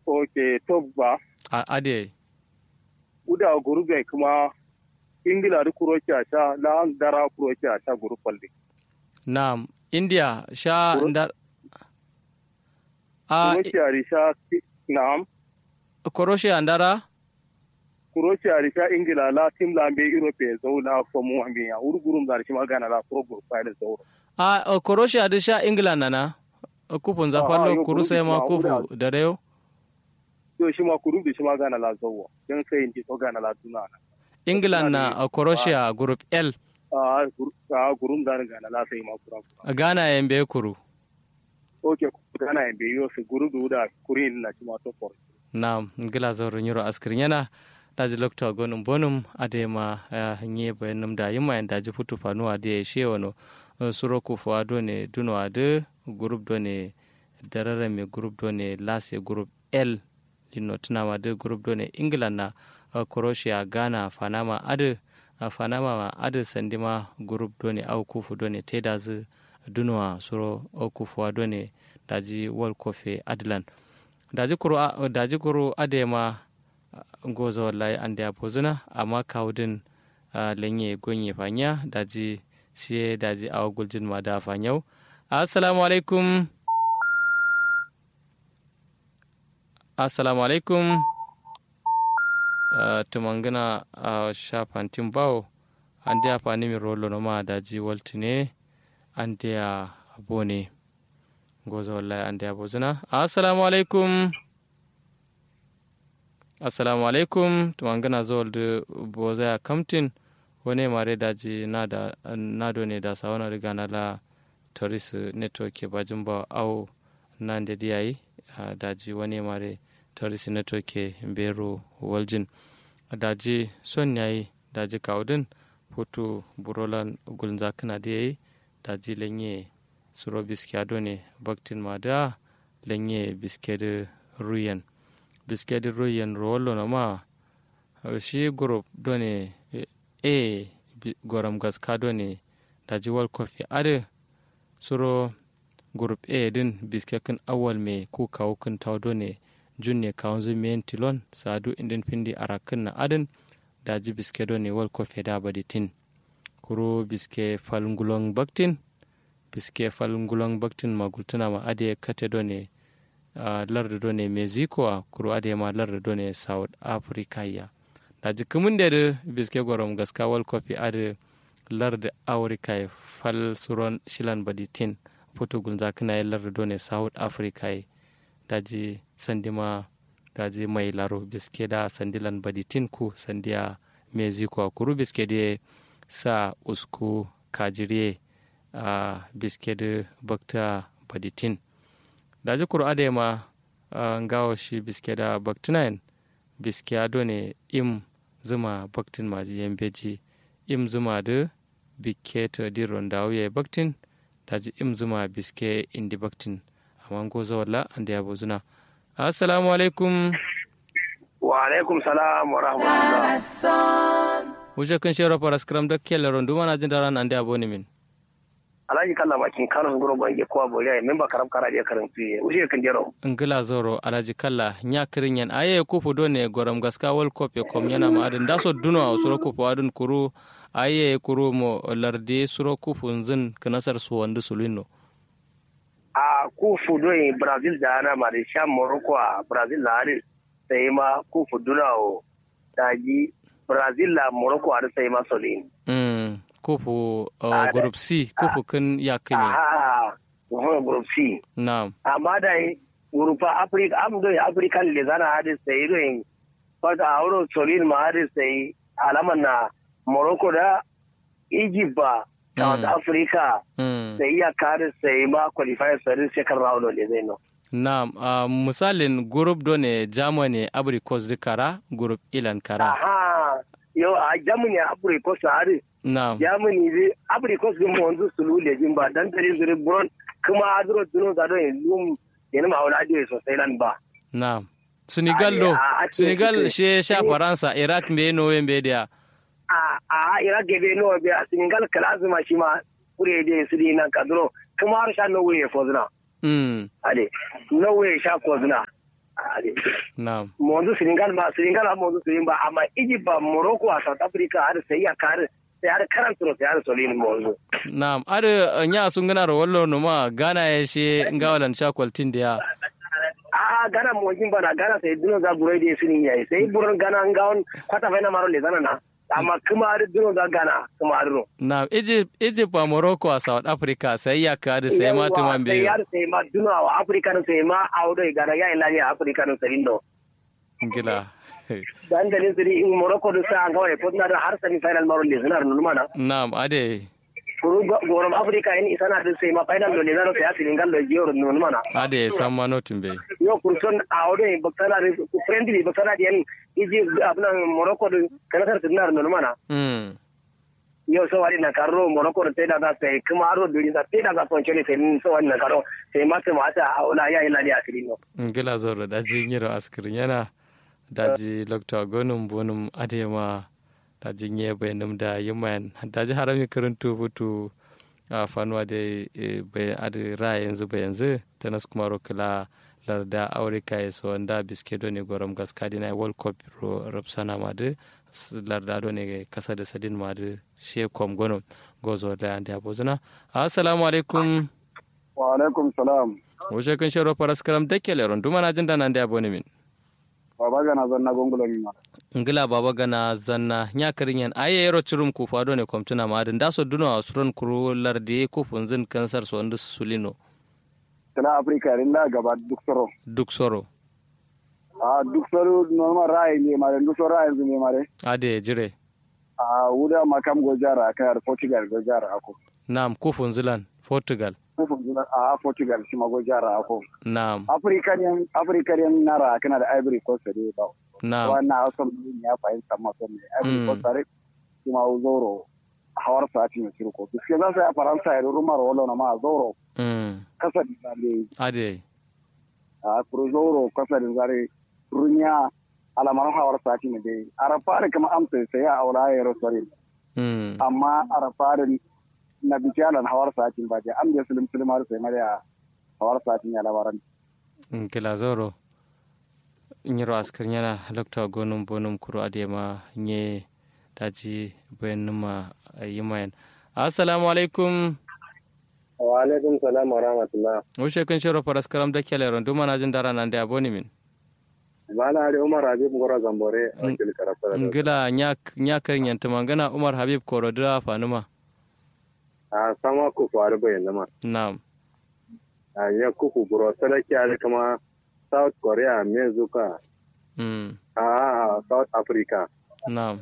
ok top ba a ade uda gurube kuma ingila da kurokiya ta la dara kurokiya ta guru falde na'am india sha Kuro- ndar a kurokiya risha na'am croatia ndara kurokiya risha ingila la tim la be europe zo la fomu ambe ya urgurum da shi magana la pro guru file zo a a croatia da sha england nana kupun za Ah, fallo yo, kuru sai ma group ma kufu da reyo to shi ma kuru da shi magana la zo dan sai in ji to gana la tuna england Suna na da- a croatia group l a a gurum da gana la sai ma kura kura ghana yembe kuru ok gana en be yo su guru da kurin na shi ma to for na'am ngila zoro nyuro askirin yana daji lokta gonum bonum adema nye bayanum da yima en daji futu fanu ade she wono Uh, suro kufu ado ne duno ade group do ne darare me group do ne lase group l lino tunama ade group do ne england na uh, croatia ghana fanama ade uh, fanama ma ade sandima group do ne au kufu do ne tedazu dunowa suro au kufu ado ne daji world coffee adland daji kuro a- daji kuro adema uh, gozo wallahi ande a pozuna amma kawudin uh, lenye gonye fanya daji shi daji awa guljin ma da fanyau assalamu alaikum assalamu alaikum uh, tumangana a uh, shafantin bawo an da fani mi rolo no ma daji waltine an da bone gozo wallahi an da bozuna assalamu alaikum assalamu alaikum tumangana zol de bozaya kamtin wone mare daji nada nado ne da sawana riga na la toris network bajin ba au nande diyayi uh, daji wone mare toris network bero waljin daji son yayi daji kaudin foto burolan gulza kana diyayi daji lenye suro biski ado ne baktin ma da lenye biske de ruyen biske de ruyen rolo na ma uh, shi group do ne e goram gaskado ne da jiwal kofi ade suro group a din biskakin awal me ku kawo kun tawdo ne junne kawon zumiyen tilon sadu indin pindi arakin na adin da ji biskedo ne wal kofi da baditin kuro biske falngulong baktin biske falngulong baktin magultuna ma ade kate do ne uh, lardo do ne mexico a kuro ade ma lardo do ne south africa ya da jikumin da da biske gwaram gaska wal kofi ada lar da aurika fal suron shilan baditin foto gunza kana yi lar da ne south africa da ji sandima da ji mai laro biske da sandilan baditin ku sandiya mexico kuru biske da sa usku kajire a biske da bakta baditin da ji kuru adema ngawo shi biske da baktinayin biske ado ne im zuma baktin maji yambeji im zuma da bikke ta diron da ya baktin daji im zuma biske indi baktin amma go zawalla anda ya bozuna assalamu alaikum wa alaikum salam wa rahmatullah wuje kun shero para skram da kele rondu mana jin daran anda ya boni min alhaji kalla bakin kano ngoro bange ko boriya memba karab kara je karantu ye uje kan jero ngila zoro alaji kalla nya kirin yan aye kufu do ne goram gaska wal kope kom yana ma adin daso duno a suro kufu adin kuru aye kuru mo larde suro kufu nzin kanasar su wandu sulino a kufu do in brazil da ana ma da sha morocco a brazil la ari sai ma kufu duna o daji brazil la morocco ari sai ma solin mm kufu uh, group c kufu kun ya kine ah wo group c na'am amma da Urupa Africa am do African le zana hadi sai do in fata auro solin ma hadi sai alaman na Morocco da Egypt ba South Africa mm. sai ya kare sai ma qualifier sai second round ne zai no na'am uh, misalin group do ne germany abricos kara group ilan kara aha yo a Germany Abricos hadi na'am Germany zai Abricos din mu wanzu sulu le jin ba dan tare zuri bron kuma adro duno da do in lum yana ma wala ade sosai nan ba na'am senegal do a- a- senegal a- she sha faransa iraq mbe no mbe dia a a ira gebe no be a singal kalazu ma shi ma kure de su di nan kadro kuma har sha no way fo zuna mm. ade no way sha ko zuna hade na'am monzu senegal ma senegal ma monzu sirin ba amma egypt ba morocco a south africa har sai ya kare sai har karantro sai har solin monzu na'am are nya sun gana ro wallo no ma gana ya she ngawalan chakwaltin da ya a gana mojin bana gana sai duno za burai da sinin yayi sai buran gana ngawon kwata fa na maro le zana na amma kuma har duno za gana kuma har no na'am egypt egypt ba morocco a south africa sai ya ka da sai ma tuman sai biyu yar sai ma duno a africa no sai ma audo gana ya ila ya africa no sai no ngila dan dalin siri in morocco do sa ngawai ko na da har semi final maro le zana no mana na'am ade furu gorom africa in isana da sai ma final do le zana sai senegal do jiro no mana ade san ma notin bai yo kurson audo e baktana friendly baktana den iji abna morocco do kana tar tinar no mana mm yau so wari na karo morocco da sai da za sai kuma aro duri da sai da za son chele sai so wari na karo sai ma sai mata a wala ya ila ya asiri no ngila zoro daji nyiro askirin yana daji lokta gonum bonum adema daji nye bayanum da yimayan daji harami karantu butu a fanuwa da bai adi ra yanzu ba yanzu ta nasu kuma rokila larda aurika ya so wanda biske do ne gorom gaskadi na world cup ro rapsana ma de larda do ne kasa da sadin ma de she kom gonom gozo da ande abozuna assalamu alaikum wa alaikum salam wuce kun shiro faras karam dake leron duma na jin da nan da abone min baba gana zanna gongulo mi ma ngila baba gana zanna nya karin yan aye yero churum ku fado ne komtuna ma da so duno asron kuru lardi ku funzin kansar so ndu sulino tana afrika rinda gaba duk soro duk soro a duk soro normal rai ne mare duk soro rai ne mare ade jire a wuda makam go jara kar portugal go jara ako nam ku funzilan portugal kufin juna a portugal shi ma go jara ako nam african african nara kana da ivory coast ne ba nam wannan asan ya fahimta ma son ne ivory coast are kuma zoro hawar sati ne cirko biske za su yi a faransa ya rumar wala na ma zoro mm kasa da zare ade a kuro zoro kasa da zare runya alamar hawar sati ne dai arafari kama amsa sai ya aura ya rosari mm amma arafari na bijalan hawar sati ba je am da sulim sulim har sai mariya hawar sati ya labaran ngila zoro nyiro askar yana lokta gonum bonum kuru adema nye daji bayanuma yimayan assalamu alaikum wa alaikum salam wa rahmatullah wuce kun shiro faras karam dake leron duma na jin dara nan da abone min bana ari umar habib gora zambore wakil karafara ngila nya kan yanta mangana umar habib korodira fanuma a sama ku faru bayan nama na'am a ya kuku buro sadaki ari kama south korea mezuka mm a south africa na'am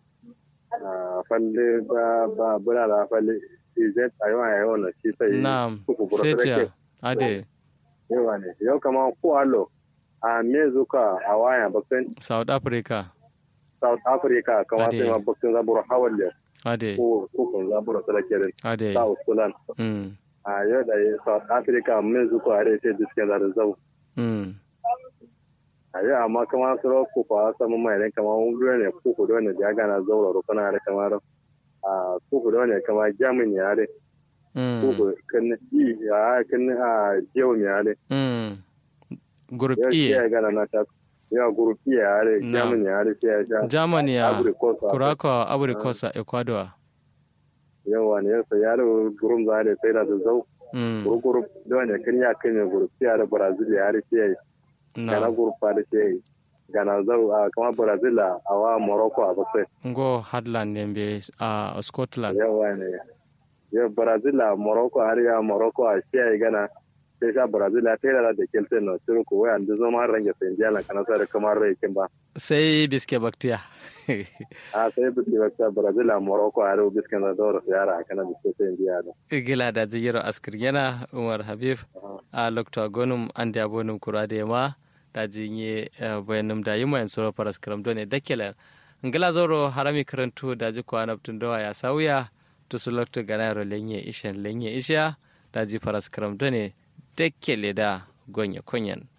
a falle ba ba bula da falle izet a yawan yawan na shi sai na'am kuku buro sai sadaki ce ade yawa ne yau kama ku alo a mezuka a waya bakin south africa south africa kama Ade. sai ma bakin zaburo hawalle ade ko kukun zaburo sadaki rin ade south sudan mm a yau da south africa mezuka a rai sai diskin zarin zau mm a yi amma kama su ro ku fa samu mai ne kama wuri ne ku ku dole ya gana zaura ro kana da kamar a ku ku dole kama jamin ya re ku mm ku kan i ya kan a jewo mi ya re mm group ya e ya gana na ta ya gurupi ya re Na. jamin ya re sai ya sha germany ya Ivory Coast a- kurako ivory coast a ecuador yawa ne ya sai ya re gurum za re sai da da zau mm guru guru dole kan ya kan ya gurupi ya re brazil ya re sai gana na gurupa da sai gana zau a kama brazil a a wa morocco a bakwai ngo hadland nembe a scotland yawa ne ya brazil a morocco har ya morocco a shi ya gana sai sha brazil a tera da kelten no turu ko waya da zama range sai indiana kana sa da kamar rai kin ba sai biske baktiya a sai bi ta brazil a morocco har biskan da dora yara kana da sai indiana gila da zigiro askir yana umar habib a lokta gonum an da bonum kura da ma da jinye bayanum da yima yan soro paras karam done dakela ngila zoro harami karantu da ji kwana tun dawa ya sauya to su lokta ganaro lenye ishan lenye isha da ji paras karam done dakele da gonya konyan